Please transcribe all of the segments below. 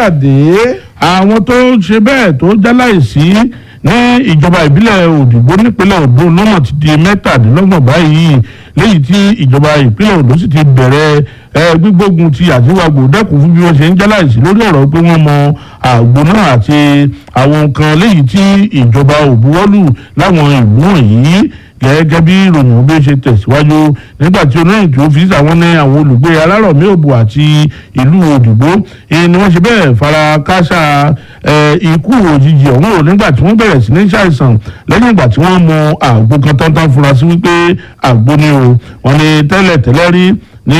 káyọ̀dé àwọn tó ṣe bẹ́ẹ̀ tó jáláìsí ní ìjọba ìbílẹ̀ òdìgbò nípínlẹ̀ Ondo lọ́nà ti di mẹ́tàdínlọ́gbọ̀n báyìí léyìí tí ìjọba ìpínlẹ̀ Ondo sì ti bẹ̀rẹ̀ ẹ gbígbógun ti àtiwágbò dẹ́kun fún bí wọ́n ṣe ń jáláìsí lórí ọ̀rọ̀ pé wọ́n mọ àgbo náà àti àwọn nǹkan léyìí tí ìjọba òbuwọ́lù láwọn ìlú wọ̀nyí gẹ́gẹ́ bí ìròyìn bí ó ṣe tẹ̀síwájú nígbà tí oníròyìn tó fi sàwọn ní àwọn olùgbé alárọ̀mí òbò àti ìlú òdìgbò ni wọ́n ṣe bẹ́ẹ̀ fara káṣá ikú òjijì ọ̀hún ò nígbà tí wọ́n bẹ̀rẹ̀ sí ní ṣàìsàn lẹ́yìn ìgbà tí wọ́n mu àgbo kan tán tán fura sí wípé àgbo ni o wọ́n ní tẹ́lẹ̀ tẹ́lẹ̀ rí ní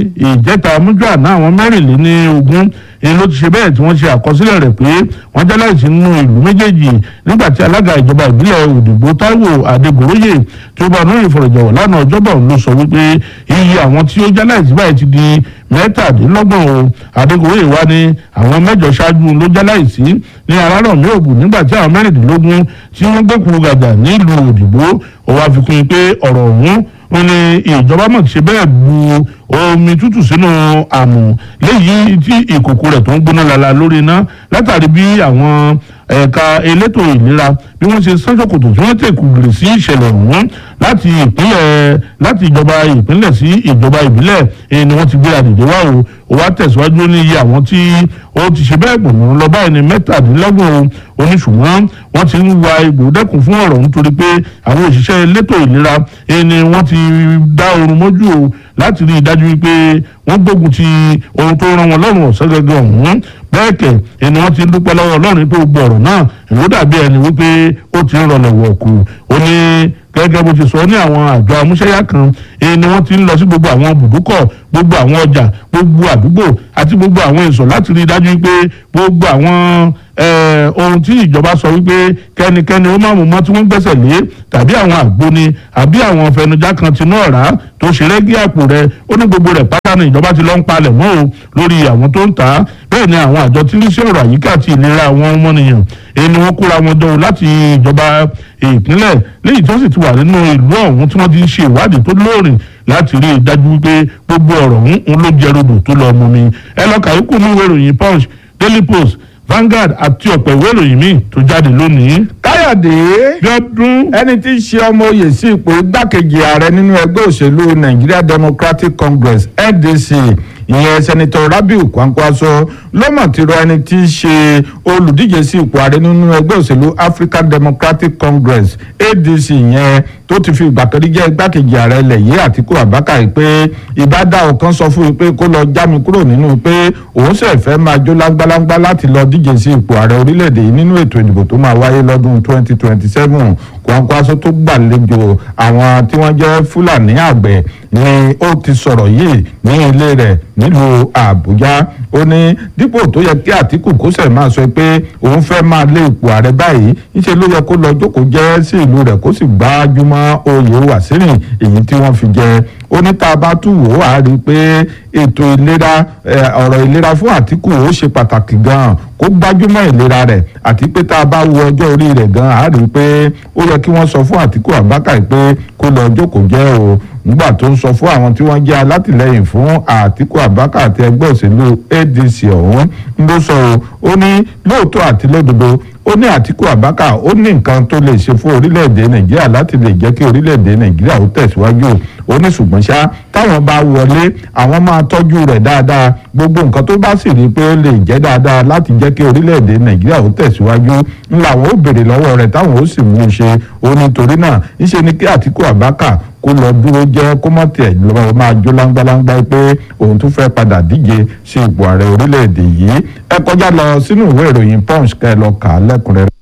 ìjẹta mújú àná àwọn mẹ́rìnléní ogún èyí ló ti ṣe bẹ́ẹ̀ tí wọ́n ṣe àkọsílẹ̀ rẹ̀ pé wọ́n jẹ́ láìsí nínú ìlú méjèèjì nígbà tí alága ìjọba ìbílẹ̀ òdìgbò táíwò adégoróyè tó bá náà ìfọ̀rọ̀jọ̀wọ̀ lánàá ọjọ́bọ̀ ló sọ wípé iye àwọn tí ó jẹ́ láìsí báyìí ti di mẹ́tàdínlọ́gbọ̀n o adégoróyè wá ní àwọn mẹ́jọ ṣáájú ló jẹ́ láìsí ní arárọ̀mí òbù nígbà tí àwọn mẹ́rìndínlógún tí wọ́n gbẹ́kùrú gàdà nílùú òdìgbò ó wá fi kún un pé ọ̀rọ̀ ọ̀hún wọ́n ní ìjọba mọ̀ ṣe bẹ́ẹ̀ bu omi tútù sínú àmù léyìí tí ìkòkò rẹ̀ tó ń gbóná lala lórí iná látàrí bí àwọn ẹ̀ka elétò ìlera bí wọ́n ṣe sán ṣòkòtò tí wọ́n tẹ̀kù gìrì sí ìṣẹ̀lẹ̀ ọ̀hún láti ìpínlẹ̀ láti ìjọba ìpínlẹ̀ sí ìjọba ìbílẹ̀ èyí ni wọ́n ti gbé àdìdé wá o ó wá tẹ̀síwájú ní iye àwọn tí ó ti ṣe bẹ́ẹ̀ gbọ̀nà lọ báyìí ní mẹ́tàdínlọ́gbọ̀n oníṣùwọ̀n wọ́n ti ń wa egbò dẹ́kun fún ọ̀rọ̀ nítorí pé àwọn òṣìṣẹ́ elétò ìlera èyí ni wọ́n ti dá oorun mójú o láti rí i dájú wípé wọ́n gbógun ti ohun tó rán wọn lọ́rùn ọ̀sán gẹ́gẹ́ ọ̀hún bẹ́ẹ̀ kẹ̀ ẹni wọ́n ti ń dúpẹ́ lọ́wọ́ ọlọ́run pé gbogbo ọ̀rọ̀ náà ìlú dàbí ẹni wípé ó ti ń rọlẹ̀ wọ̀ọ̀kù ó ní gẹ́gẹ́ bó ti sọ ní àwọn àjọ amúṣẹ́yá kan èyí ni wọ́n ti ń lọ sí gbogbo àwọn bùdúkọ̀ gbogbo àwọn ọjà gbogbo àdúgbò àti gbogbo àwọn ìsọ̀ láti rí i dájú wípé gbogbo àwọn ohun tí ìjọba sọ wípé kẹ́nikẹ́ni ó máa mú mọ́ tí wọ́n gbẹ́sẹ̀ lé tàbí àwọn àgbóni àbí àwọn fẹnujá kan tinú ọ̀rá tó ṣe rẹ́gí àpò rẹ̀ ó ní gbogbo rẹ̀ pátá ni ìjọba ti lọ ń palẹ̀ mọ́ o lórí àwọn tó ń tà á bẹ́ẹ̀ ni àwọn àjọ tí ń ṣe ọ̀rọ̀ àyíká àti ìlera àwọn ọmọnìyàn èyí ni wọ́n kóra wọn jọ láti ìjọba ìpínlẹ̀ léyìí tó sì ti wà nínú ìlú ọ̀hún tí wọ́n ti ń ṣe ìwádìí tó lóòrìn láti rí i dájú wípé gbogbo ọ̀rọ̀ ọ̀hún ló jẹ́ rodò tó lọ mú mi ẹ lọ kàyókù ní ìwé ìròyìn punch daily post Vanguard àti ọ̀pọ̀ ìwé ìròyìn míì tó jáde lónìí. káyọ̀dé Bíọ́dún ẹni tí í ṣe ọmọ oyè sí ipò igbákejì ààrẹ nínú ẹgbẹ́ òṣèlú Nigeria Democratic Congress NDC ìyẹn sẹ́nitọ́ Rabiu Kwankwaso lọ́mọ̀ tí ro ẹni tí í ṣe olùdíje sí ipò ààrẹ nínú ẹgbẹ́ òṣèlú African Democratic Congress ADC yẹn tó ti fi ìgbà kan rí jẹ́ igbákejì ààrẹ ilẹ̀ yìí Àtíkù Abubakar pé ìbádá ọ̀kan sọ fún un pé kó lọ já mi kúrò nínú pé òun sì fẹ́ máa jó lágbálágbá láti lọ díje sí ipò ààrẹ orílẹ̀-èdè yìí nínú ètò ìdìbò tó máa wáyé lọ́dún 2027 Kwankwaso tó gbàlejò àwọn tí wọ́n jẹ́ Fúlàní àgbẹ̀ ni ó ti sọ̀rọ̀ yìí ní ilé rẹ̀ nílùú Àbújá ó ní dípò tó yẹ kí Àtíkù kó sẹ̀ máa sọ pé òun fẹ́ máa lé ipò ààrẹ báyìí ńṣe ló yẹ kó lọ jókòó jẹ́ sí ìlú rẹ̀ kó sì gbájúmọ́ oyè Wàsíìrì èyí tí wọ́n fi jẹ ó ní tá a bá tún wò á rí i pé ètò ìlera ọ̀rọ̀ ìlera fún Àtíkù ó ṣe pàtàkì gan-an kó gbájúmọ́ ìlera rẹ̀ àti pé tá a bá wo ọjọ́ orí rẹ̀ gan-an á rí i pé ó yẹ kí wọ́n sọ fún Àtíkù Abubakar pé kó lọ jókòó jẹ́ o nígbà tó ń sọ fún àwọn tí wọ́n jẹ́ alátìlẹyìn fún Àtíkù Abubakar àti ẹgbẹ́ òṣèlú ADC ọ̀hún ló sọ o ó ní lóòótọ́ àti lódodo ó ní Àtíkù Abubakar ó ní nǹkan tó lè ṣe fún orílẹ̀-èdè Nàìjíríà láti lè jẹ́ kí orílẹ̀-èdè Nàìjíríà ó tẹ̀síwájú ó ní ṣùgbọ́n ṣá táwọn bá wọlé àwọn máa tọ́jú rẹ̀ dáadáa gbogbo nǹkan tó bá sì rí i pé ó lè jẹ́ dáadáa láti jẹ́ kí orílẹ̀-èdè Nàìjíríà ó tẹ̀síwájú ńlá àwọn ó béèrè lọ́wọ́ rẹ̀ táwọn ó sì mú un ṣe ó nítorí náà ńṣe ni kí Àtíkù Abubakar kó lọ dúró jẹ́ kó mọ̀ tiẹ̀ lọ́wọ́ máa jó láńgbáláńgbá pé òun tún fẹ́ padà díje sí ipò ààrẹ orílẹ̀-èdè yìí ẹ kọjá lọ sínú ìwé ìròyìn Punch kẹ́ ẹ lọ kà á lẹ́kùnrẹ́rẹ́.